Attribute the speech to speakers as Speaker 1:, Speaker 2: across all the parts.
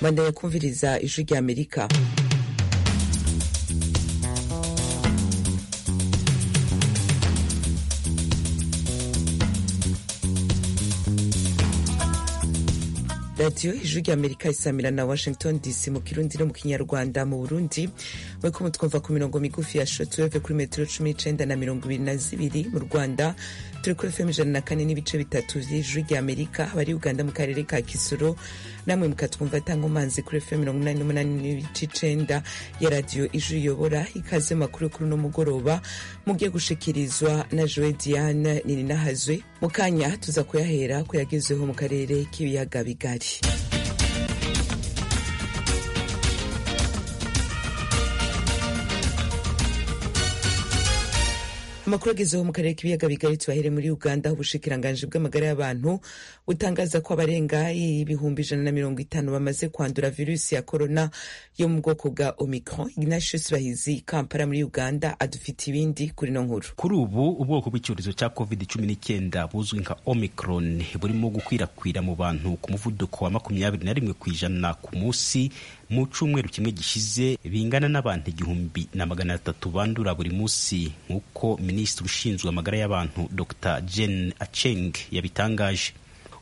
Speaker 1: mwandanya kumviriza ijwi ry'amerika radiyo ijwi ry'amerika isamira na washington dc mu kirundi no mu kinyarwanda mu burundi muriko mutwumva ku mirongo migufi ya shotweve kuri metero cumi n'icenda na mirongo ibiri na zibiri mu rwanda turi kuri fm ijana na kane n'ibice bitatu vy'ijwi ry'amerika abari uganda mu karere ka kisoro namwe mukatwumva tangomanzi kuri fm mirongo inani n'umunani n'ibice icenda ya radiyo ijwi iyobora ikaze makuru kuri uno mugoroba mugiye gushikirizwa na joe diane nininahazwe mu kanya tuza kuyahera ko yagezeho mu karere k'ibiyaga bigari amakuru agezeho mu karere k'ibiyaga bigari tubahere muri uganda ubushikiranganji bw'amagara y'abantu butangaza ko abarenga ibihumbi ijana na mirongo itanu bamaze kwandura virusi ya korona yo mu bwoko bwa omicron ignatius bahizi kampala muri uganda adufite ibindi kuri no nkuru
Speaker 2: kuri ubu ubwoko bw'icyorezo cya covid cumi n'icyenda buzwi nka omicron burimo gukwirakwira mu bantu ku muvuduko wa makumyabiri na rimwe ku ijana ku munsi mu cyumweru kimwe gishize bingana n'abantu igihumbi na magana atatu bandura buri munsi nk'uko minisitiri ushinzwe amagara y'abantu dr jen acheng yabitangaje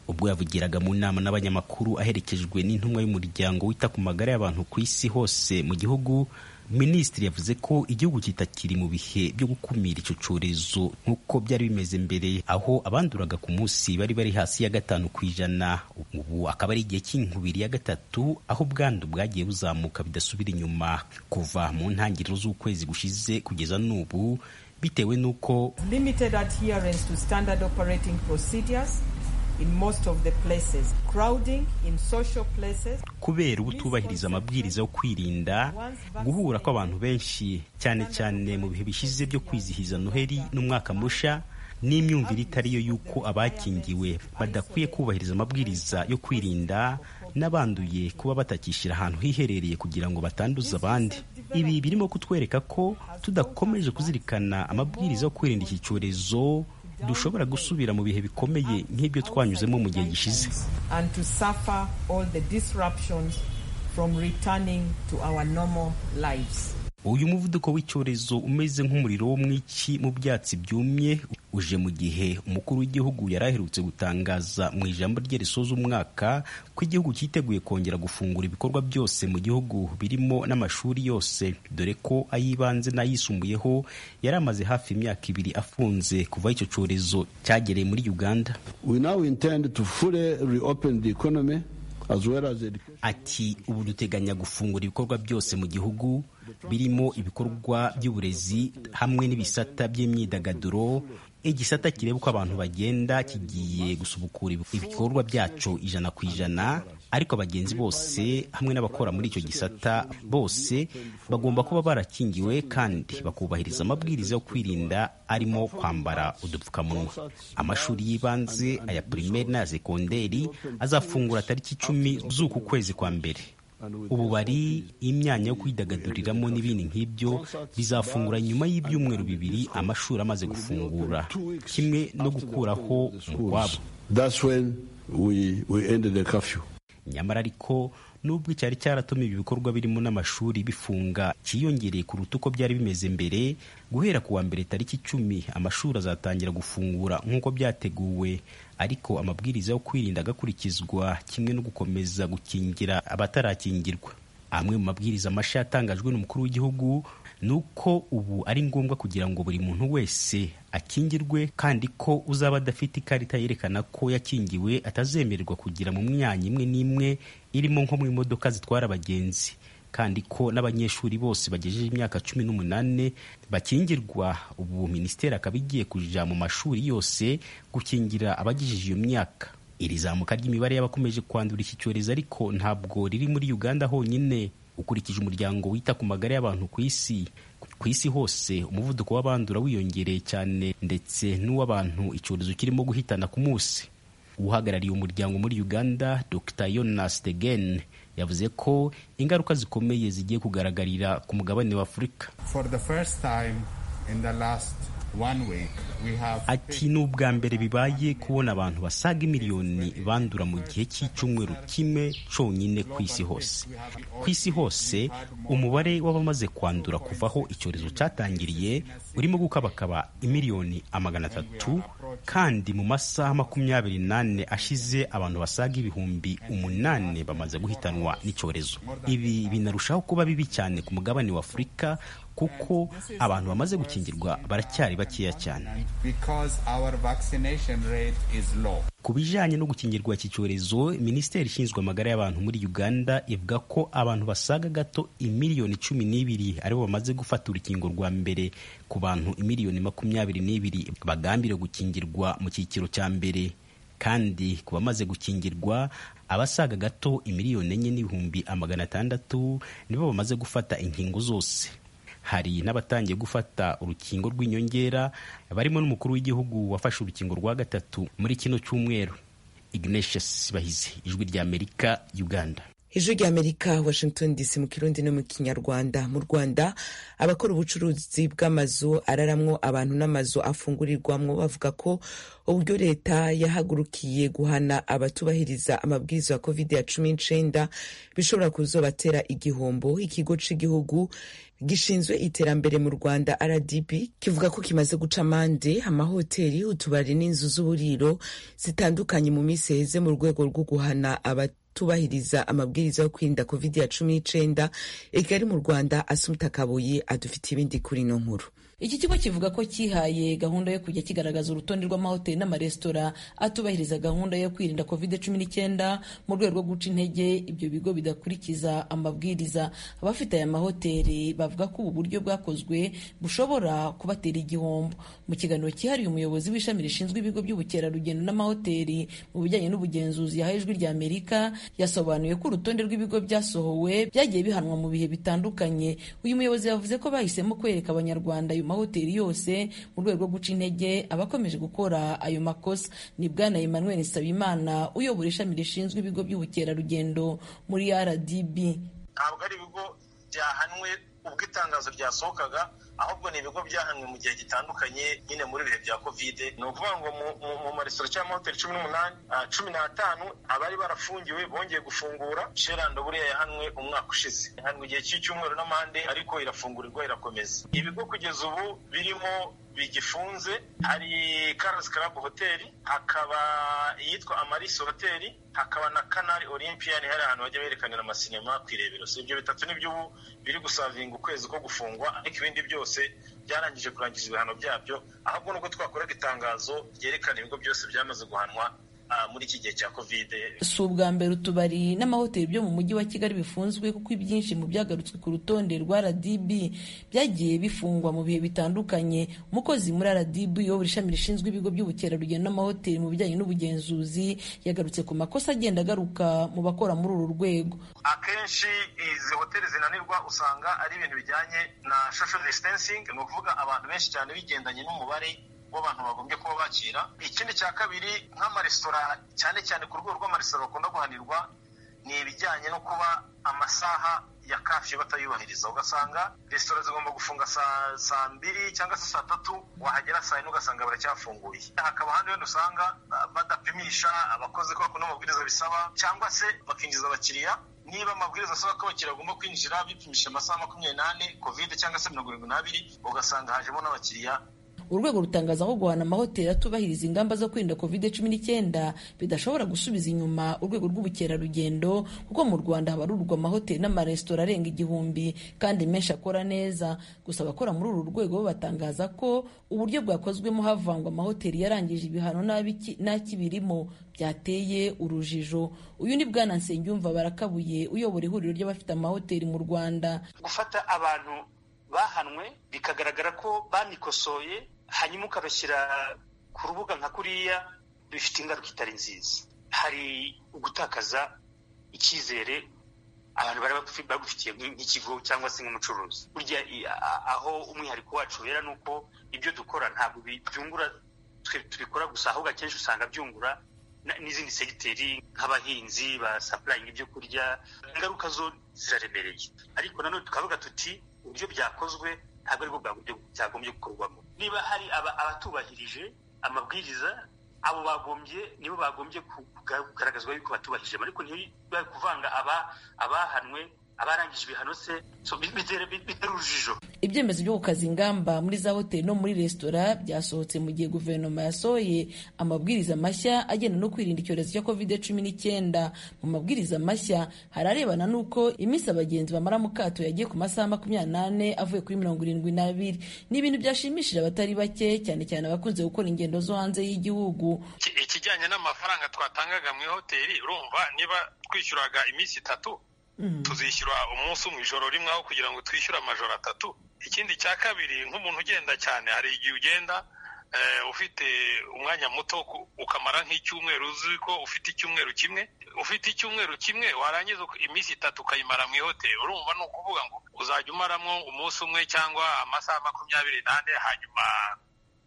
Speaker 2: ubwo yavugiraga mu nama n'abanyamakuru aherekejwe n'intumwa y'umuryango wita ku magara y'abantu ku isi hose mu gihugu minisitiri yavuze ko igihugu kitakiri mu bihe byo gukumira icyo cyorezo nk'uko byari bimeze mbere aho abanduraga ku munsi bari bari hasi ya gatanu ku ijana ubu akaba ari igihe cy'inkubiri ya gatatu aho ubwandu bwagiye buzamuka bidasubira inyuma kuva mu ntangiriro z'ukwezi gushize kugeza n'ubu bitewe n'uko kubera ubutubahiriza amabwiriza yo kwirinda guhura kw'abantu benshi cyane cyane mu bihe bishize byo kwizihiza noheli n'umwaka mushya n'imyumvire itari yo y'uko abakingiwe badakwiye kubahiriza amabwiriza yo kwirinda n'abanduye kuba batakishyira ahantu hiherereye kugira ngo batanduza abandi ibi birimo kutwereka ko tudakomeje kuzirikana amabwiriza yo kwirinda iki cyorezo dushobora gusubira mu bihe bikomeye nk'ibyo twanyuzemo mu gihe gishize uyu muvuduko w'icyorezo umeze nk'umuriro wo mu iki mu byatsi byumye uje mu gihe umukuru w'igihugu yari aherutse gutangaza mu ijambo rye risoza umwaka ko igihugu cyiteguye kongera gufungura ibikorwa byose mu gihugu birimo n'amashuri yose dore ko ay'ibanze n'ayisumbuyeho yari amaze hafi imyaka ibiri afunze kuva icyo cyorezo cyagereye muri uganda
Speaker 3: we now intend to fully reopen the economy
Speaker 2: ati ubu duteganya gufungura ibikorwa byose mu gihugu birimo ibikorwa by'uburezi hamwe n'ibisata by'imyidagaduro igisata kireba uko abantu bagenda kigiye gusubukura ibikorwa byacu ijana ku ijana ariko abagenzi bose hamwe n'abakora muri icyo gisata bose bagomba kuba barakingiwe kandi bakubahiriza amabwiriza yo kwirinda arimo kwambara udupfukamunwa amashuri y'ibanze aya pirimeri n'aya sekonderi azafungura tariki icumi z'uku kwezi kwa mbere ububari imyanya yo kwidagaduriramo n'ibindi nk'ibyo bizafungura nyuma y'ibyumweru bibiri amashuri amaze gufungura kimwe no gukuraho umukwabo nyamara ariko nubwo icyari cyaratumye ibi bikorwa birimo n'amashuri bifunga cyiyongereye kuruta uko byari bimeze mbere guhera ku wa mbere tariki icumi amashuri azatangira gufungura nk'uko byateguwe ariko amabwiriza yo kwirinda agakurikizwa kimwe no gukomeza gukingira abatarakingirwa amwe mu mabwiriza mashya yatangajwe n'umukuru w'igihugu ni uko ubu ari ngombwa kugira ngo buri muntu wese akingirwe kandi ko uzaba adafite ikarita yerekana ko yakingiwe atazemererwa kugira mu myanya imwe n'imwe irimo nko mu imodoka zitwara abagenzi kandi ko n'abanyeshuri bose bagejeje imyaka cumi n'umunani bakingirwa ubu minisiteri akaba igiye kuja mu mashuri yose gukingira abagejeje iyo myaka iri zamuka ry'imibare y'abakomeje kwandura iki cyorezo ariko ntabwo riri muri uganda honyine ukurikije umuryango wita ku magara y'abantu ku isi ku isi hose umuvuduko w'abandura wiyongereye cyane ndetse n'uw'abantu icyorezo kirimo guhitana ku munsi uhagarariye umuryango muri uganda dr yonas tegen yavuze ko ingaruka zikomeye zigiye kugaragarira ku mugabane wa afurika ati ni ubwa mbere bibaye kubona abantu basaga imiliyoni bandura mu gihe cy'icyumweru kimwe cyonyine ku isi hose ku isi hose umubare w'abamaze kwandura kuvaho icyorezo cyatangiriye urimo gukabakaba imiliyoni amagana atatu kandi mu masaha makumyabiri n'ane ashize abantu basaga ibihumbi umunani bamaze guhitanwa n'icyorezo ibi binarushaho kuba bibi cyane ku mugabane wa afurika kuko abantu bamaze gukingirwa baracyari bakeya cyane ku bijyanye no gukingirwa iki cyorezo minisiteri ishinzwe amagara y'abantu muri uganda ivuga ko abantu basaga gato imiliyoni cumi n'ibiri aribo bamaze gufata urukingo rwa mbere ku bantu imiliyoni makumyabiri n'ibiri bagambiriwe gukingirwa mu cyiciro cya mbere kandi ku bamaze gukingirwa abasaga gato imiliyoni enye n'ibihumbi amagana atandatu nibo bamaze gufata inkingo zose hari n'abatangiye gufata urukingo rw'inyongera barimo n'umukuru w'igihugu wafashe urukingo rwa gatatu muri kino cyumweru Ignatius Bahizi ijwi rya Amerika Uganda
Speaker 1: ijwi rya amerika washington dc mu kirundi no mu kinyarwanda mu rwanda abakora ubucuruzi bw'amazu araramwo abantu n'amazu afungurirwamo bavuga ko uburyo leta yahagurukiye guhana abatubahiriza amabwiriza ya covid ya cumi n'icyenda bishobora kuzobatera igihombo ikigo cy'igihugu gishinzwe iterambere mu rwanda rdb kivuga ko kimaze guca amande amahoteli utubari n'inzu z'uburiro zitandukanye mu minsi heze mu rwego rwo guhana abat tubahiriza amabwiriza yo kwirinda covid ya cumi n'icyenda ikigali mu rwanda asumta kabuye adufitiye ibindi kuri ino nkuru
Speaker 4: iki kigo kivuga ko cyihaye gahunda yo kujya kigaragaza urutonde rw'amahoteli n'amaresitora atubahiriza gahunda yo kwirinda covid cumi n'icyenda mu rwego rwo guca intege ibyo bigo bidakurikiza amabwiriza abafite aya mahoteli bavuga ko ubu buryo bwakozwe bushobora kubatera igihombo mu kiganiro cyihariye umuyobozi w'ishami rishinzwe ibigo by'ubukerarugendo n'amahoteli mu bijyanye n'ubugenzuzi yahaye ijwi rya amerika yasobanuye ko urutonde rw'ibigo byasohowe byagiye bihanwa mu bihe bitandukanye uyu muyobozi yavuze ko bahisemo kwereka abanyarwanda ayo mahoteli yose mu rwego rwo guca intege abakomeje gukora ayo makosa ni bwana emmanuel nsabimana uyobora ishami rishinzwe ibigo by'ubukerarugendo muri rdb
Speaker 5: ntabwo ari ibigo byahanwe ubwo itangazo ryasohokaga ahubwo ni ibigo byahanwe mu gihe gitandukanye nyine muri ibihe bya kovide ni ukuvuga ngo mu maresitora cyangwa amahoteli cumi n'umunani cumi n'atanu abari barafungiwe bongeye gufungura sherando buriya yahanwe umwaka ushize yahanwe igihe cy'icyumweru n'amande ariko irafungurirwa irakomeza ibigo kugeza ubu birimo bigifunze hari Carlos Club Hotel hakaba iyitwa Amaris Hotel hakaba na Canal Olympian hari ahantu bajya berekanira amasinema ku irebero si ibyo bitatu nibyo ubu biri gusavinga ukwezi ko gufungwa ariko ibindi byose byarangije kurangiza ibihano byabyo ahubwo nubwo twakoraga itangazo ryerekana ibigo byose byamaze guhanwa muri iki gihe cya kovide
Speaker 4: si ubwa mbere utubari n'amahoteli byo mu mujyi wa kigali bifunzwe kuko ibyinshi mu byagarutswe ku rutonde rwa rdb byagiye bifungwa mu bihe bitandukanye umukozi muri rdb uyobora ishami rishinzwe ibigo by'ubukerarugendo n'amahoteli mu bijyanye n'ubugenzuzi yagarutse ku makosa agenda agaruka mu bakora muri uru rwego
Speaker 5: akenshi izi hoteli zinanirwa usanga ari ibintu bijyanye na social distancing ni ukuvuga abantu benshi cyane bigendanye n'umubare w'abantu bagombye kuba bakira ikindi cya kabiri nk'amaresitora cyane cyane ku rwego rw'amaresitora bakunda guhanirwa ni ibijyanye no kuba amasaha ya kafi batayubahiriza ugasanga resitora zigomba gufunga saa saa mbiri cyangwa se saa tatu wahagera saa yine ugasanga baracyafunguye hakaba ahandi wenda usanga badapimisha abakozi ko bakunda amabwiriza bisaba cyangwa se bakinjiza abakiriya niba amabwiriza asaba ko abakiriya bagomba kwinjira bipimisha amasaha makumyabiri n'ane kovide cyangwa se mirongo irindwi n'abiri ugasanga hajemo n'abakiriya
Speaker 4: urwego rutangaza ko guhana amahoteli atubahiriza ingamba zo kwirinda covid cumi n'icyenda bidashobora gusubiza inyuma urwego rw'ubukerarugendo kuko mu rwanda habarurwa amahoteli n'amaresitora arenga igihumbi kandi menshi akora neza gusa abakora muri uru rwego batangaza ko uburyo bwakozwemo havangwa amahoteli yarangije ibihano n'akibirimo byateye urujijo uyu ni bwana nsengiyumva barakabuye uyobora ihuriro ry'abafite amahoteli mu rwanda
Speaker 6: gufata abantu bahanwe bikagaragara ko banikosoye hanyuma ukabashyira ku rubuga nka kuriya bifite ingaruka itari nziza hari ugutakaza icyizere abantu bari bagufitiye nk'ikigo cyangwa se nk'umucuruzi burya aho umwihariko wacu wera ni uko ibyo dukora ntabwo byungura tubikora gusa ahubwo akenshi usanga byungura n'izindi segiteri nk'abahinzi basapurayinga ibyo kurya ingaruka zo ziraremereye ariko nanone tukavuga tuti uburyo byakozwe ntabwo aribwo bwagombye gukorwamo niba hari abatubahirije amabwiriza abo bagombye nibo bagombye kugaragazwa yuko batubahirije ariko ntibari kuvanga abahanwe abarangije ibihano se bitera urujijo
Speaker 4: ibyemezo byo gukaza ingamba muri za hoteli no muri resitora byasohotse mu gihe guverinoma yasohoye amabwiriza mashya agenda no kwirinda icyorezo cya covid cumi n'icyenda mu mabwiriza mashya hararebana n'uko iminsi abagenzi bamara mu kato yagiye ku masaha makumyabiri n'ane avuye kuri mirongo irindwi n'abiri ni ibintu byashimishije abatari bake cyane cyane abakunze gukora ingendo zo hanze y'igihugu
Speaker 7: ikijyanye n'amafaranga twatangaga mu ihoteli urumva niba twishyuraga iminsi itatu tuzishyura umunsi umwe ijoro rimwe aho kugira ngo twishyure amajoro atatu ikindi cya kabiri nk'umuntu ugenda cyane hari igihe ugenda ufite umwanya muto ukamara nk'icyumweru uzi ko ufite icyumweru kimwe ufite icyumweru kimwe warangiza iminsi itatu ukayimara mu ihoteli urumva ni ukuvuga ngo uzajya umaramo umunsi umwe cyangwa amasaha makumyabiri n'ane hanyuma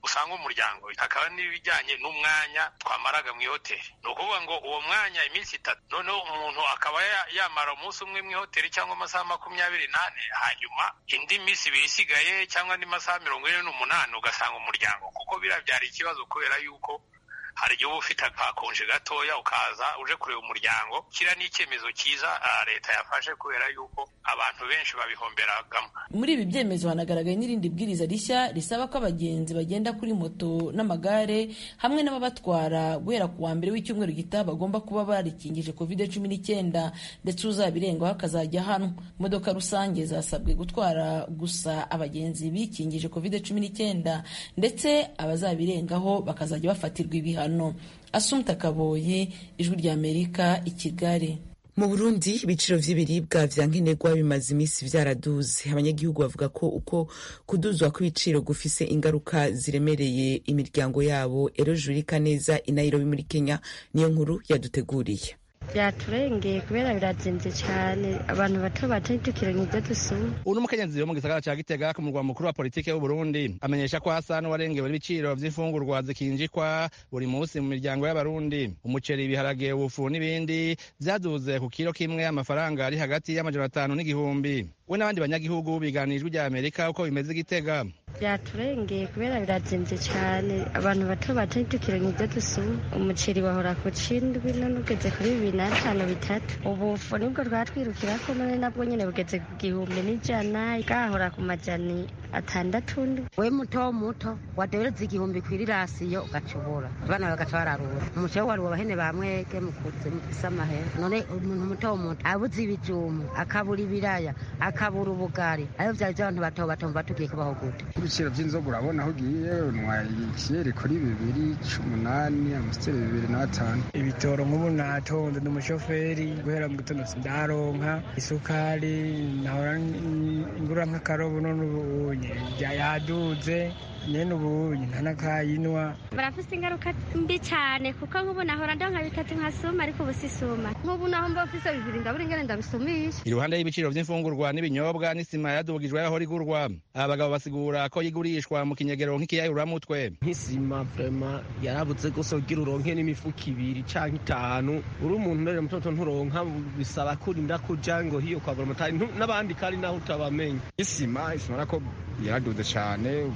Speaker 7: usanga umuryango hakaba n'ibijyanye n'umwanya twamaraga mu ihoteli ni ukuvuga ngo uwo mwanya iminsi itatu noneho umuntu akaba yamara umunsi umwe mu ihoteli cyangwa amasaha makumyabiri n'ane hanyuma indi minsi ibiri isigaye cyangwa andi masaha mirongo ine n'umunani ugasanga umuryango kuko biriya byari ikibazo kubera yuko hari igihe uba ufite akakonje gatoya ukaza uje kureba umuryango kiriya ni icyemezo cyiza leta yafashe kubera yuko abantu benshi babihomberagamo
Speaker 4: muri ibi byemezo hanagaragaye n'irindi bwiriza rishya risaba ko abagenzi bagenda kuri moto n'amagare hamwe n'ababatwara guhera ku wa mbere w'icyumweru gitaha bagomba kuba barikingije covid cumi n'icyenda ndetse uzabirengaho akazajya hano imodoka rusange zasabwe gutwara gusa abagenzi bikingije covid cumi n'icyenda ndetse abazabirengaho bakazajya bafatirwa ibihano ibihano asumta kaboyi ijwi ry'amerika i kigali
Speaker 1: mu burundi ibiciro vy'ibiribwa vya nkenerwa bimaze iminsi vyaraduze abanyagihugu bavuga ko uko kuduzwa kw'ibiciro gufise ingaruka ziremereye imiryango yabo ero jurika neza inayirobi muri kenya niyo nkuru yaduteguriye
Speaker 8: byaturengeye kubera birazimvye cyane abantu bato bato itukiro nibyo dusuma
Speaker 9: uno mukenyezi wo mu gisagara ca gitega ku murwa mukuru wa politike w'uburundi amenyesha ko hasa n'uwarengewe n'ibiciro vy'imfungurwa zikinjikwa buri munsi mu miryango y'abarundi umuceri ibiharage ubufu n'ibindi vyaduze ku kiro kimwe amafaranga ari hagati y'amajana atanu n'igihumbi we n'abandi banyagihugu biganira ijwi rya amerika uko bimeze igitega
Speaker 8: byaturengeye kubera birazimvye cyane abantu bato bato itukiro nibyo dusuma umuceri wahora ku cindwi none ugeze kuri bibiri n'atanu bitatu ubufu nibwo rwatwirukirako none nabwo nyine bugeze ku gihumbi n'ijana bwahora ku majani atandatu
Speaker 10: we muto muto wadohereza igihumbi ku irirasiyo ugacubura abana bagaca bararura umuceri wari abahene ba mwege mukuze mufise amahera none umuntu muto muto abuze ibijumba akabura ibiraya akabura ubugari ayo vyari vy'abantu bato bato mva tugiye kubaho gute
Speaker 11: ibiciro vy'inzoga urabona aho ugiye unywa ikiyeri kuri bibiri c'umunani amasiteri bibiri n'atanu
Speaker 12: ibitoro nk'ubu natonze ndi umushoferi guhera mu gitondo ndaronka isukari nahora ngura nk'akarobo none ubu yaduze nyene ubunye ntanakayinwa
Speaker 13: barafise ingaruka mbi cane kuko nk'ubu nahora ndonka bitatu nkasuma ariko ubu sisuma nk'ubu naho mba mfise bibiri ndabura ingene ndabisumisha
Speaker 9: iruhande y'ibiciro vy'imfungurwa n'ibinyobwa n'isima yadugijwe yaho rigurwa aba bagabo basigura ko yigurishwa mu kinyegero nk'ikiyayuramutwe
Speaker 14: nk'isima vrema yarabuze gose kugira uronke n'imifuko ibiri canke itanu uri umuntu mbere mutoto nturonka bisaba kurinda kuja ngo hiyo kwagura amatari n'abandi kandi naho utabamenya
Speaker 15: isima isima nako yaraduze cane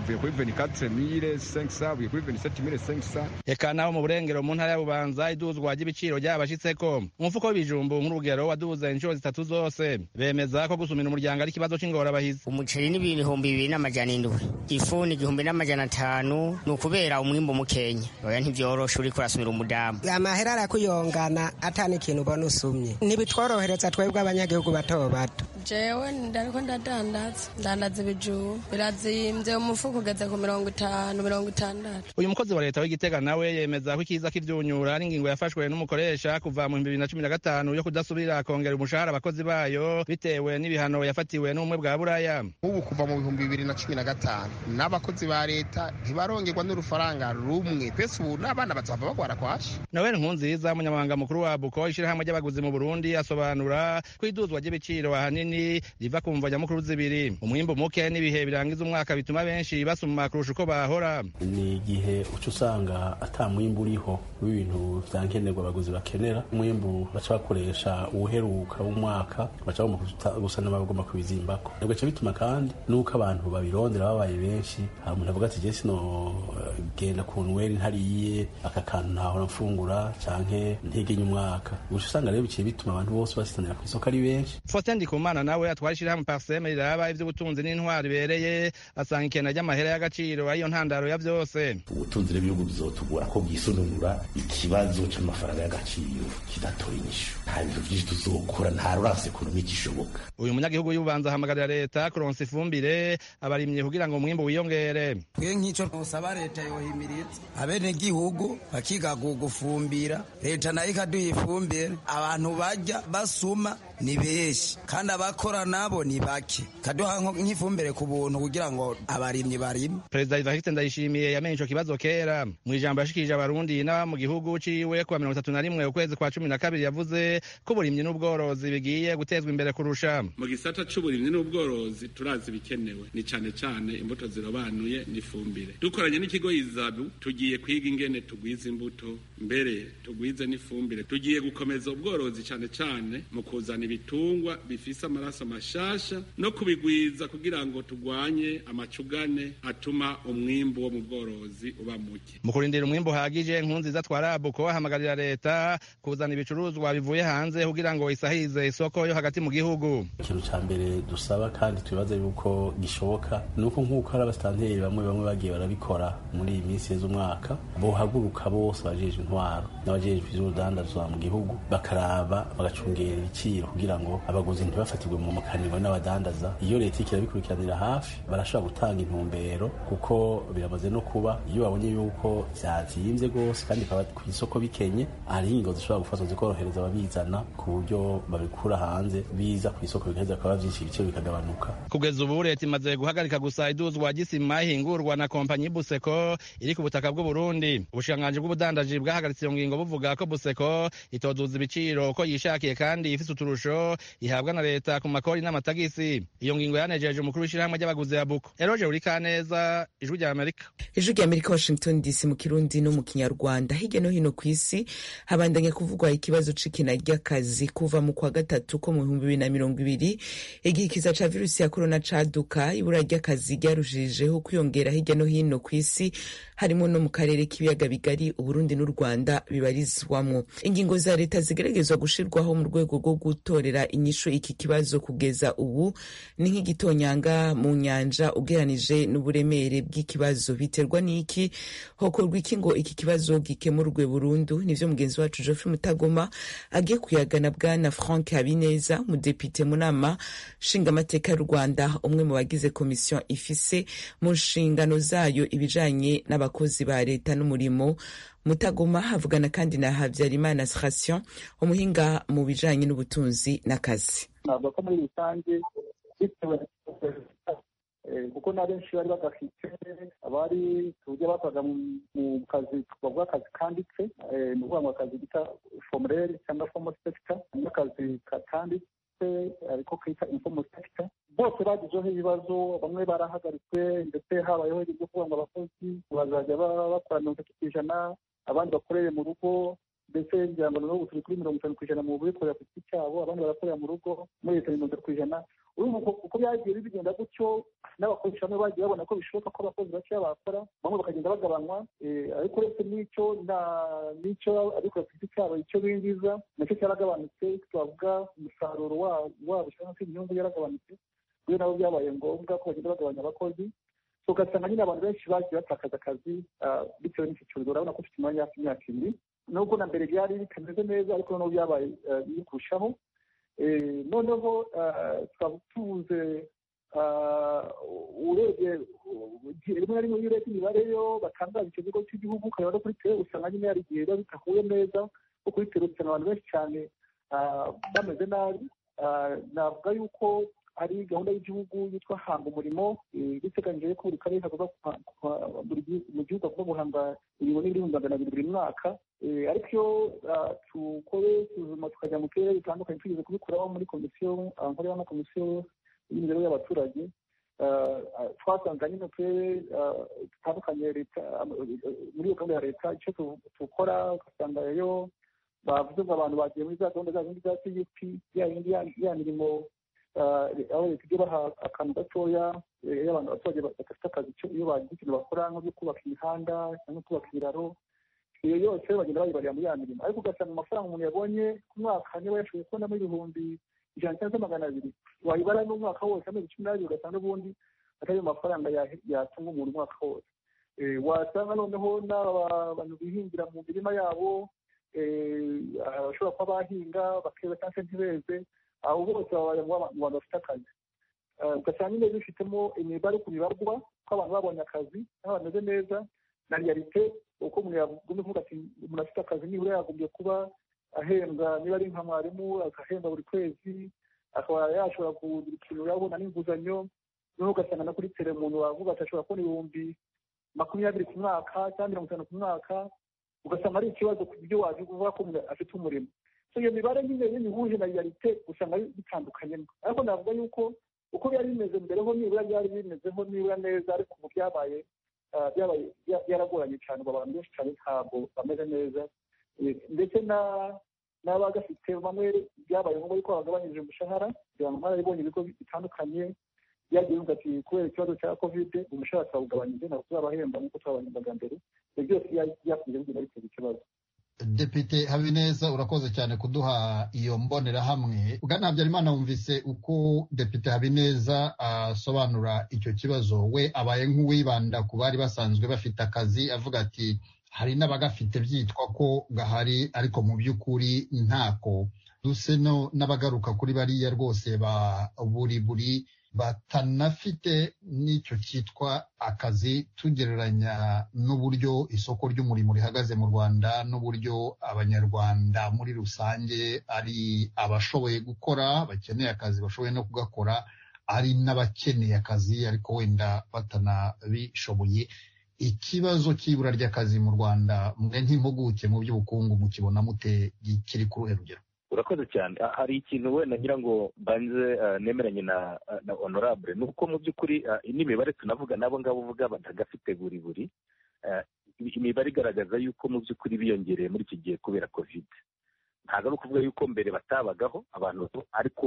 Speaker 15: uvuye kuri veni katre mire senkisa uvuye kuri veni sete mire senkisa
Speaker 9: eka naho mu burengero mu ntara ya bubanza iduzwa ry'ibiciro ryabashitseko umufuko w'ibijumbu nk'urugero waduze inshuro zitatu zose bemeza ko gusumira umuryango ari ikibazo c'ingorabahizi
Speaker 16: umuceri n'ibihumbi bibiri n'amajana indwi ifu ni igihumbi n'amajana atanu ni ukubera umwimbu mukenya oya ntivyoroshe uriko urasumira umudamu
Speaker 17: amahera arakuyongana atani ikintu ubona usumye ntibitworohereza twebwe abanyagihugu bato bato
Speaker 18: jewe ndariko ndadandaza ndandaza ibijumbu birazimvye umufuko kugeza ku mirongo itanu mirongo itandatu
Speaker 9: uyu mukozi wa leta w'igitega nawe yemeza ko ikiza k'ivyunyura ari ingingo yafashwe n'umukoresha kuva mu bibiri na cumi na gatanu yo kudasubira kongera umushahara abakozi bayo bitewe n'ibihano yafatiwe n'ubumwe bwa buraya
Speaker 19: nk'ubu kuva mu bihumbi bibiri na cumi na gatanu n'abakozi ba leta ntibarongerwa n'urufaranga rumwe twese ubu n'abana bazava bagwara kwashi
Speaker 9: noel nkunziza umunyamabanga mukuru wa buko ishirahamwe ry'abaguzi mu burundi asobanura ko iduzwa ry'ibiciro ahanini minini riva ku mvo nyamukuru zibiri umwimbu muke n'ibihe birangiza umwaka bituma benshi basuma kurusha uko bahora
Speaker 20: ni igihe uca usanga ata mwimbu uriho w'ibintu bya nkenerwa abaguzi bakenera umwimbu baca bakoresha uwuheruka w'umwaka baca bagomba gusa n'abagomba kubizimbako bigaca bituma kandi n'uko abantu babirondera babaye benshi hari umuntu avuga ati jye sino eh, genda ku nweri ntariye aka kantu ntahora mfungura canke ntegenya umwaka gusa usanga rero biciye bituma abantu bose basitanira ku isoko ari benshi
Speaker 9: Faustin Ndikumana nawe atwara ishyirahamwe Parseme riraba ivy'ubutunzi n'intwaro ibereye asanga ikena ry'amahera y'agaciro ariyo ntandaro ya vyose
Speaker 21: ubutunzi n'ibihugu bizotugora ko bwisununura ikibazo cy'amafaranga y'agaciro kidatora inyishu nta bintu byinshi tuzokora nta rurasi ekonomi gishoboka
Speaker 9: uyu munyagihugu y'ububanza ahamagarira leta kuronsa ifumbire abarimye kugira ngo umwimbu wiyongere
Speaker 22: bwe nk'icyo usaba leta yohimiriza abenegihugu bakigaga gufumbira leta nayo ikaduha ifumbire abantu bajya basuma ni benshi kandi abakora nabo ni bake kaduha nko- nk'ifumbire ku buntu kugira ngo abarimyi barime
Speaker 9: perezida ivariste ndayishimiye yamenye ico kibazo kera mu ijambo yashikirije abarundi n'aba mu gihugu ciwe kuwa mirongo itatu na rimwe ukwezi kwa cumi na kabiri yavuze ko uburimyi n'ubworozi bigiye gutezwa imbere kurusha
Speaker 23: mu gisata c'uburimyi n'ubworozi turazi ibikenewe ni cane cane imbuto zirobanuye n'ifumbire dukoranye n'ikigo izabu tugiye kwiga ingene tugwiza imbuto mbere tugwize n'ifumbire tugiye gukomeza ubworozi cane cane mu kuzana ibitungwa bifise amaraso mashasha no kubigwiza kugira ngo tugwanye amacugane atuma umwimbu wo mu bworozi uba muke
Speaker 9: mu kurindira umwimbu uhagije nkuru nziza twarabuko ahamagarira leta kuzana ibicuruzwa bivuye hanze kugira ngo isahize isoko yo hagati mu gihugu
Speaker 20: ikintu ca mbere dusaba kandi tubibaza yuko gishoboka ni uko nk'uko hari abasitanteri bamwe bamwe bagiye barabikora muri iyi minsi yeze umwaka bohaguruka bose abajejwe intwaro n'abajejwe ivy'urudandazwa mu gihugu bakaraba bagacungera ibiciro kugira ngo abaguzi ntibafatirwe mu makaniwe n'abadandaza iyo leta iriko irabikurikiranira hafi barashobora gutanga intumbero kuko biramaze no kuba iyo babonye yuko vyazimvye rwose kandi bikaba ku isoko bikenye hari ingingo zishobora gufatwa zikorohereza ababizana ku buryo babikura hanze biza ku isoko bigaheza bikaba vyinshi ibiciro bikagabanuka
Speaker 9: kugeza ubu leta imaze guhagarika gusa iduzwa ry'isima ihingurwa na kompanyi buseko iri ku butaka bw'uburundi ubushikiranganji bw'ubudandaji bwahagaritse iyo ngingo buvuga ko buseko itoduza ibiciro uko yishakiye kandi ifise uturusho ihabwa na leta ku makori n'amatagisi iyo ngingo yanejeje umukuru w'ishyirahamwe ry'abaguzi ya buko eroge burikaneza ijwi rya amerika
Speaker 1: ijwi rya amerika washington dc mu kirundi no mu kinyarwanda hirya no hino ku isi habandanya kuvugwa ikibazo c'ikina ry'akazi kuva mu kwa gatatu ko mu bihumbi bibiri na mirongo ibiri igihe ikiza ca virusi ya korona caduka ibura ry'akazi ryarushijeho kwiyongera hirya no hino ku isi harimo no mu karere k'ibiyaga bigari uburundi n'u rwanda bibarizwamwo ingingo za leta zigeragezwa gushirwaho mu rwego rwo gutorera inyishu iki kibazo kugeza ubu ni nk'igitonyanga mu nyanja ugeranije n'uburemere bw'ikibazo biterwa n'iki hokorwa iki ngo iki kibazo gikemurwe burundu nivyo mugenzi wacu geoffrey mutagoma agiye kuyagana bwana frank habineza umudepite mu nama nshingamateka y'u rwanda umwe mu bagize komisiyo ifise mu nshingano zayo ibijanye n'abakozi ba leta n'umurimo mutagoma havugana kandi na habyarimana sration umuhinga mu bijanye n'ubutunzi n'akazi
Speaker 24: ntabwo ko muri rusange bitewe Eh, kuko na benshi bari badafite abari tujya bakoraga mu- mu kazi bavuga akazi kanditse eh, ni ukuvuga ngo akazi bita formerere cyangwa formal sector n'akazi katanditse ariko kita informal sector bose bagizeho ibibazo bamwe barahagaritswe ndetse habayeho ibyo kuvuga ngo abakozi bazajya ba- bakora mirongo itatu ku ijana abandi bakorere mu rugo mbese ngira ngo noneho ubu turi kuri mirongo itanu ku ijana mu bikorera ku giti cyabo abandi barakorera mu rugo muri leta mirongo itanu ku ijana urumva uko- uko byagiye bigenda gutyo n'abakoresha bamwe bagiye babona ko bishoboka ko abakozi bakeya bakora bamwe bakagenda bagabanywa eh, ariko uretse n'icyo na- n'icyo abikora ku giti cyabo icyo binjiza nacyo cyaragabanutse twavuga umusaruro wa- wabo cyangwa se inyungu yaragabanutse kubera nabo byabaye ngombwa ko bagenda bagabanya abakozi So, ugasanga nyine abantu benshi bagiye batakaza akazi ah, bitewe n'iki cyorezo urabona ko ufite umwanya hafi imyaka ibiri nubwo na mbere byari bitameze neza ariko noneho byabaye eh, biri kurushaho Eh, noneho ah, twaba tubuze ah, urebye igihe rimwe na rimwe iyo urebye imibare yo batangaza icyo kigo cy'igihugu ukareba no kuri tere usanga nyine hari igihe biba bidahuye neza ko kuri tere usanga abantu benshi cyane ah, bameze nabi Ah, navuga yuko ari gahunda y'igihugu yitwa hanga umurimo eh, biteganyije ko buri karere kagomba guha- guha- buri gihu- mu gihugu hagomba guhanga ibihumbi n'ibihumbi magana abiri buri mwaka Eh, ariko iyo ah, tu- uko bisuzuma tukajya mu kirere bitandukanye twigeze kubikuraho muri komisiyo abakora y'amakomisiyo y'imibereho y'abaturage twasanze nyine turere dutandukanye leta muri iyo gahunda ya leta icyo dukora ugasanga rero bavuze ngo abantu bagiye muri za gahunda za zindi za cgp ya yindi ya mirimo aho leta ijya baha akantu gatoya iyo abantu abaturage badafite akazi iyo bagize ikintu bakora nk'ibyo kubaka imihanda cyangwa kubaka ibiraro iyo yose bagenda bayibarira muri ya mirimo ariko ugasanga amafaranga umuntu yabonye ku mwaka niba yashoboye kubonamo ibihumbi ijana cyangwa magana abiri wayibara n'umwaka wose amezi cumi n'abiri ugasanga n'ubundi atari ayo mafaranga yatunga umuntu umwaka wose wasanga noneho n'aba bantu bihingira mu mirima yabo bashobora kuba bahinga bakeza cyangwa se ntibeze abo bose baba mu bantu bafite akazi ugasanga nyine bifitemo imibare ku bibarwa ko abantu babonye akazi n'abantu bameze neza na riyalite uko umuntu yagombye kuvuga ati umuntu afite akazi nibura yagombye kuba ahembwa niba ari nka mwarimu agahembwa buri kwezi akaba yashobora kugira ikintu yabona n'inguzanyo noneho ugasanga na kuri tere umuntu wavuga ati ashobora kubona ibihumbi makumyabiri ku mwaka cyangwa mirongo itanu ku mwaka ugasanga ari ikibazo ku byo wavuga ko umuntu afite umurimo iyo mibare nyine y'imihuje na riyalite usanga bitandukanyemo ariko navuga yuko uko byari bimeze mbere ho nibura byari bimezeho nibura neza ariko ubu byabaye byabaye byaragoranye cyane ubu abantu benshi cyane ntabwo bameze neza ndetse n'abagafite bamwe byabaye ngombwa yuko bagabanyije umushahara kugira ngo mwarabibonye ibigo bitandukanye byagiye bivuga ati kubera ikibazo cya kovide umushahara twawugabanyije ntabwo tuzabahemba nk'uko twabahembaga mbere ibyo byose byakunze bigenda biteza ikibazo
Speaker 19: depite habineza urakoze cyane kuduha iyo mbonerahamwe bwana habyarimana wumvise uko depite habineza asobanura icyo kibazo we abaye nk'uwibanda ku bari basanzwe bafite akazi avuga ati hari n'abagafite byitwa ko gahari ariko mu by'ukuri ntako duse no n'abagaruka kuri bariya rwose ba buri buri batanafite n'icyo cyitwa akazi tugereranya n'uburyo isoko ry'umurimo rihagaze mu rwanda n'uburyo abanyarwanda muri rusange ari abashoboye gukora bakeneye akazi bashoboye no kugakora ari n'abakeneye akazi ariko wenda batanabishoboye ikibazo cy'ibura ry'akazi mu rwanda mwe nk'impuguke mu by'ubukungu mukibona mute kiri ku ruhe rugero
Speaker 3: urakoze cyane hari ikintu wenda ngira ngo mbanze nemeranye na na honorable ni uko mu by'ukuri n'imibare tunavuga n'abo ngabo uvuga batagafite buri buri imibare igaragaza yuko mu by'ukuri biyongereye muri iki gihe kubera kovide ntabwo ari ukuvuga yuko mbere batabagaho abantu ariko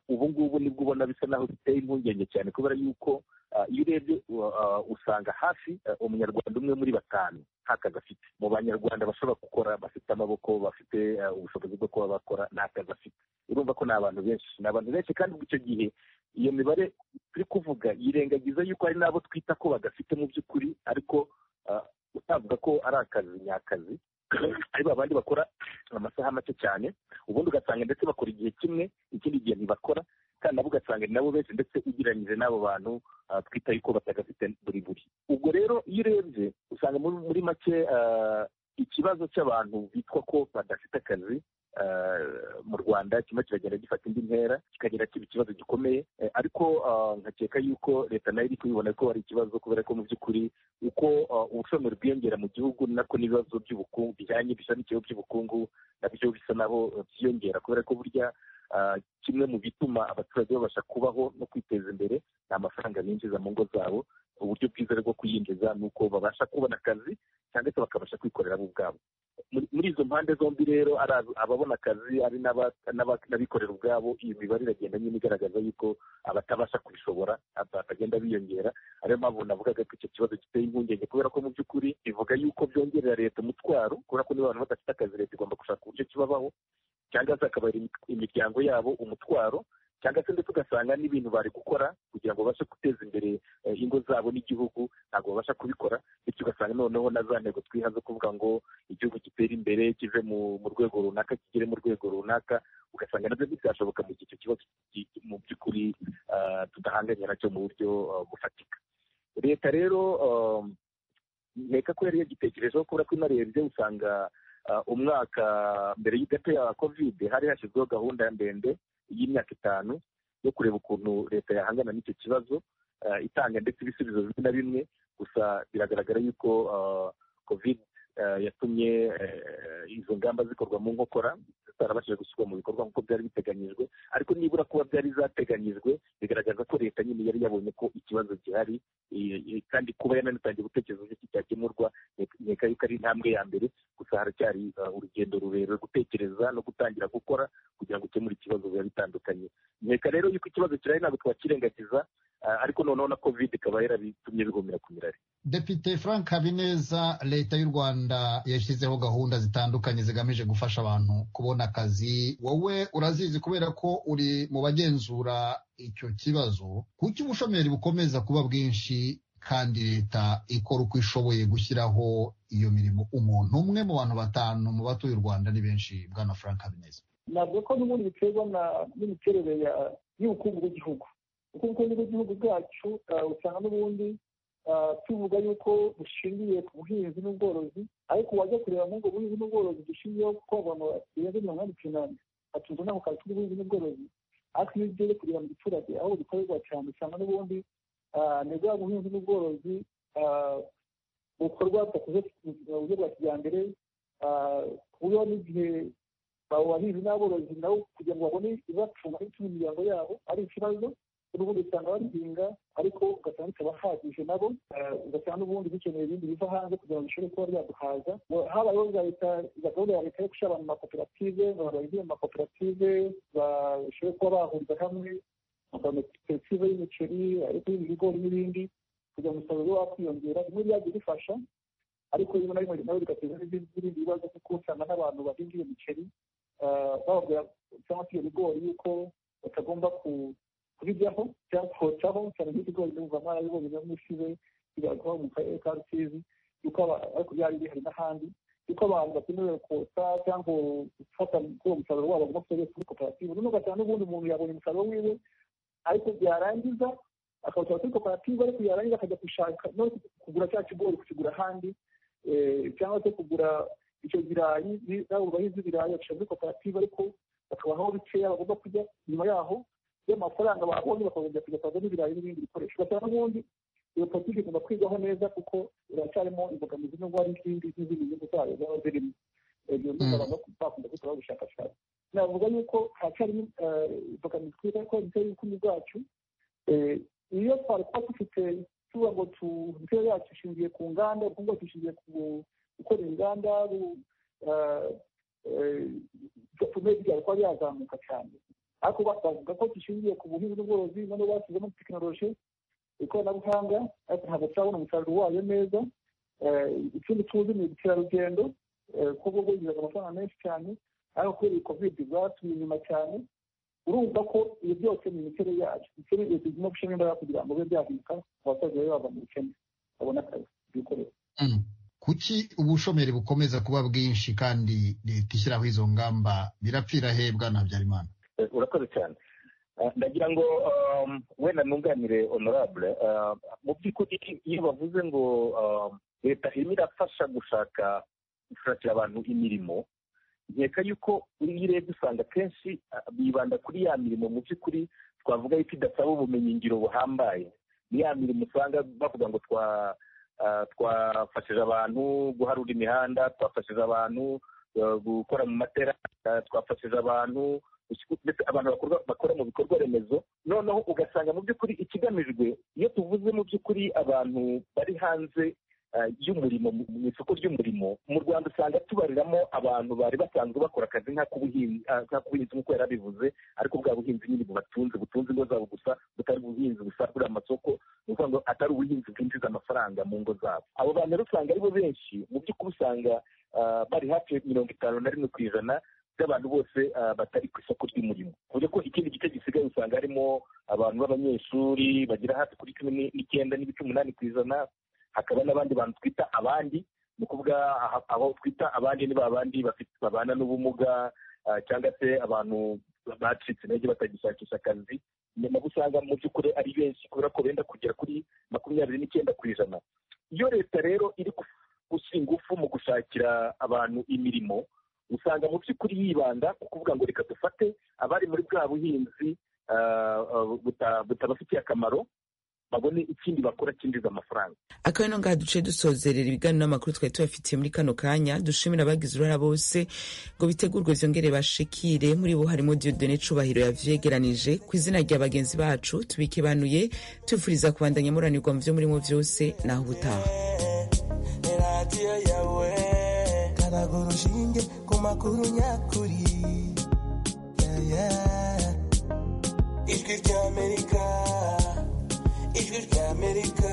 Speaker 3: ubu ngubu nibwo ubona bisa naho biteye impungenge cyane kubera yuko iyo urebye usanga hafi umunyarwanda umwe muri batanu nta kazi afite mu banyarwanda bashobora gukora bafite amaboko bafite ubushobozi bwo kuba bakora nta kazi afite urumva ko ni abantu benshi ni abantu benshi kandi icyo gihe iyo mibare turi kuvuga yirengagiza yuko hari n'abo twita ko badafite mu by'ukuri ariko utavuga ko ari akazi nyakazi ari babandi bakora amasaha make cyane ubundi ugasanga ndetse bakora igihe kimwe ikindi gihe ntibakora kandi nabo ugasanga ni nabo benshi ndetse ugereranyije n'abo bantu twita yuko batagafite buri buri ubwo rero iyo urebye usanga muri make ikibazo cy'abantu bitwa ko badafite akazi mu rwanda kimwe kiragenda gifata indi ntera kikagenda kiba ikibazo gikomeye ariko nkakeka yuko leta nayo iri kubibona ko hari ikibazo kubera ko mu by'ukuri uko ubushomeri bwiyongera mu gihugu nako n'ibibazo by'ubukungu bijyanye bishamikiyeho by'ubukungu nabyo bisa naho byiyongera kubera ko burya kimwe mu bituma abaturage babasha kubaho no kwiteza imbere ni amafaranga binjiza mu ngo zabo uburyo bwiza bwo kuyinjiza ni uko babasha kubona akazi cyangwa se bakabasha kwikorera bo ubwabo muri izo mpande zombi rero ari ababona akazi ari n'abikorera ubwabo iyo mibare iragenda nyine igaragaza yuko abatabasha kubishobora bagenda biyongera ariyo mpamvu navugaga ko icyo kibazo giteye impungenge kubera ko mu by'ukuri bivuga yuko byongerera leta umutwaro kubera ko niba abantu badafite akazi leta igomba gushaka uburyo kibabaho cyangwa se akabara imiryango yabo umutwaro cyangwa se ndetse ugasanga n'ibintu bari gukora kugira ngo babashe guteza imbere ingo zabo n'igihugu ntabwo babasha kubikora bityo ugasanga noneho na za ntego twiha zo kuvuga ngo igihugu gitera imbere kive mu rwego runaka kigere mu rwego runaka ugasanga nabyo bizashoboka mu gihe icyo kibazo mu by'ukuri tudahanganye nacyo mu buryo bufatika leta rero nteka ko yari yagitekerejeho kubera ko inarebye usanga umwaka mbere y'igate ya kovide hari hashyizweho gahunda ndende y'imyaka itanu yo kureba ukuntu leta yahangana n'icyo kibazo itanga ndetse ibisubizo bimwe na bimwe gusa biragaragara yuko kovide yatumye izo ngamba zikorwa mu nkokora zitarabashije gushyirwa mu bikorwa nk'uko byari biteganyijwe ariko nibura kuba byari zateganyijwe bigaragaza ko leta nyine yari yabonye ko ikibazo gihari kandi kuba yananitangiye gutekereza uburyo cyakemurwa nkeka yuko ari intambwe ya mbere gusa haracyari urugendo rurerure gutekereza no gutangira gukora kugira ngo ukemure ikibazo biba bitandukanye nkeka rero yuko ikibazo kirahari ntabwo twakirengagiza ariko noneho na kovide ikaba yarabitumye bigumira ku mirari
Speaker 2: depite frank habineza leta y'u rwanda yashyizeho gahunda zitandukanye zigamije gufasha abantu kubona akazi wowe urazizi kubera ko uri mu bagenzura icyo kibazo kuki ubushomeri bukomeza kuba bwinshi kandi leta ikora uko ishoboye gushyiraho iyo mirimo umuntu umwe mu bantu batanu mu batuye u rwanda ni benshi bwana frank habineza
Speaker 24: ntabwo ko n'ubundi biterwa n'imiterere y'ubukungu bw'igihugu ubukungu bw'igihugu bwacu usanga n'ubundi tuvuga yuko bushingiye ku buhinzi n'ubworozi ariko wajya kureba nk'ubwo buhinzi n'ubworozi dushingiyeho kuko abantu barenze mirongo inani ku inani batunze ntabwo kazi k'ubuhinzi n'ubworozi ariko iyo ugiye kureba mu giturage aho bikorerwa cyane usanga n'ubundi ni bwa buhinzi n'ubworozi bukorwa budakoze mu buryo bwa kijyambere ku buryo n'igihe abahinzi n'aborozi nabo kugira ngo babone ibibatunga n'ibitunga imiryango yabo ari ikibazo n'ubundi usanga babihinga ariko ugasanga bitabahagije nabo ugasanga n'ubundi bikeneye ibindi biva hanze kugira ngo bishobore kuba byaduhaza habayeho za leta za gahunda ya leta yo gushyira abantu mu makoperative abantu bagiye mu makoperative bashobore kuba bahuriza hamwe amakoperative y'imiceri ariko y'ibigori n'ibindi kugira ngo umusaruro ube wakwiyongera bimwe byagiye bifasha ariko rimwe na rimwe nawe bigateza n'ibindi bibazo kuko usanga n'abantu bahinga iyo miceri bababwira cyangwa se iyo bigori yuko batagomba ku kubijyaho cyangwa kocaho cyane nk'ibigori n'ubuvamo arabibonye na mushize bigaragara mu karere ka rusizi yuko ariko byari bihari n'ahandi yuko abantu bakenewe kotsa cyangwa gufata kuri uwo musaruro wabo bagomba kuwugeza kuri koperative noneho ugasanga n'ubundi umuntu yabonye umusaruro wiwe ariko byarangiza akawusaba kuri koperative ariko yarangiza akajya gushaka no kugura cya kigori kukigura ahandi cyangwa se kugura icyo birayi nabo bahinzi b'ibirayi bagashyira muri koperative ariko bakabaho bikeya bagomba kujya nyuma yaho y'amafaranga babonye bakagomba kujya kugura n'ibirayi n'ibindi bikoresho basanga n'ubundi iyo politiki igomba kwigwaho neza kuko iracyarimo imbogamizi n'ubwo hari izindi n'izindi nyungu zayo zaba zirimo ibyo bintu abantu bakunda gukoraho ubushakashatsi navuga yuko haracyarimo imbogamizi twiza ko imiterere y'ubukungu bwacu iyo twari kuba dufite tuvuga ngo imiterere yacu ishingiye ku nganda ubukungu bwacu bushingiye ku gukora inganda tumeze byari kuba byazamuka cyane ariko bavuga ko dushingiye ku buhinzi n'ubworozi noneho bashyizemo tekinoloji ikoranabuhanga ariko ntabwo turabona umusaruro wayo neza ikindi tuzi ni ubukerarugendo kuko bwo bwinjiza amafaranga menshi cyane ariko kubera iyi kovide bwatumye inyuma cyane urumva ko ibi byose ni imiterere yacu imiterere leta igomba gushyiramo imbaraga kugira ngo bibe byahinduka abaturage babe bava mu bukene babone akazi bikorera
Speaker 2: kuki ubushomeri bukomeza kuba bwinshi kandi leta ishyiraho izo ngamba birapfira hebwa na habyarimana
Speaker 3: urakoze cyane ndagira ngo wenda ntunganire honorable mu by'ukuri iyo bavuze ngo leta irimo irafasha gushaka gushakira abantu imirimo nkeka yuko iyo urebye usanga akenshi bibanda kuri ya mirimo mu by'ukuri twavuga yuko idasaba ubumenyingiro buhambaye ni ya mirimo usanga bavuga ngo twafashije abantu guharura imihanda twafashije abantu gukora mu matera twafashije abantu ndetse abantu bakora mu bikorwa remezo noneho ugasanga mu by'ukuri ikigamijwe iyo tuvuze mu by'ukuri abantu bari hanze y'umurimo mu isoko ry'umurimo mu rwanda usanga tubariramo abantu bari basanzwe bakora akazi nk'ak'ubuhinzi nk'uko yari abivuze ariko bwa buhinzi nyine bubatunze butunze ingo zabo gusa butari ubuhinzi busagurira amasoko ni ukuvuga ngo atari ubuhinzi bwinjiza amafaranga mu ngo zabo abo bantu rero usanga aribo benshi mu by'ukuri usanga bari hafi mirongo itanu na rimwe ku ijana by'abantu bose batari ku isoko ry'umurimo ku buryo ko ikindi gice gisigaye usanga harimo abantu b'abanyeshuri bagera hafi kuri cumi n'icyenda n'ibice umunani ku ijana hakaba n'abandi bantu twita abandi ni ukuvuga aho twita abandi ni babandi babana n'ubumuga cyangwa se abantu bacitse intege batagishakisha akazi nyuma usanga mu by'ukuri ari benshi kubera ko benda kugera kuri makumyabiri n'icyenda ku ijana iyo leta rero iri gushyira ingufu mu gushakira abantu imirimo usanga mu by'ukuri yibanda ku kuvuga ngo reka dufate abari muri bwa buhinzi butabafitiye akamaro babone ikindi bakora cyinjiza amafaranga
Speaker 1: akaba ino ngaha duce dusozerera ibiganiro n'amakuru twari tubafitiye muri kano kanya dushimira abagize uruhara bose ngo bitegurwe byongere bashikire muri bo harimo diodone cubahiro yavyegeranije ku izina rya bagenzi bacu tubikebanuye tubifuriza kubandanya muranirwa mu vyo murimo vyose naho ubutaha
Speaker 25: ni radiyo yawe karaga urushinge ku makuru nyakuri Yeah, yeah. ijwi ry'amerika ijwi ry'amerika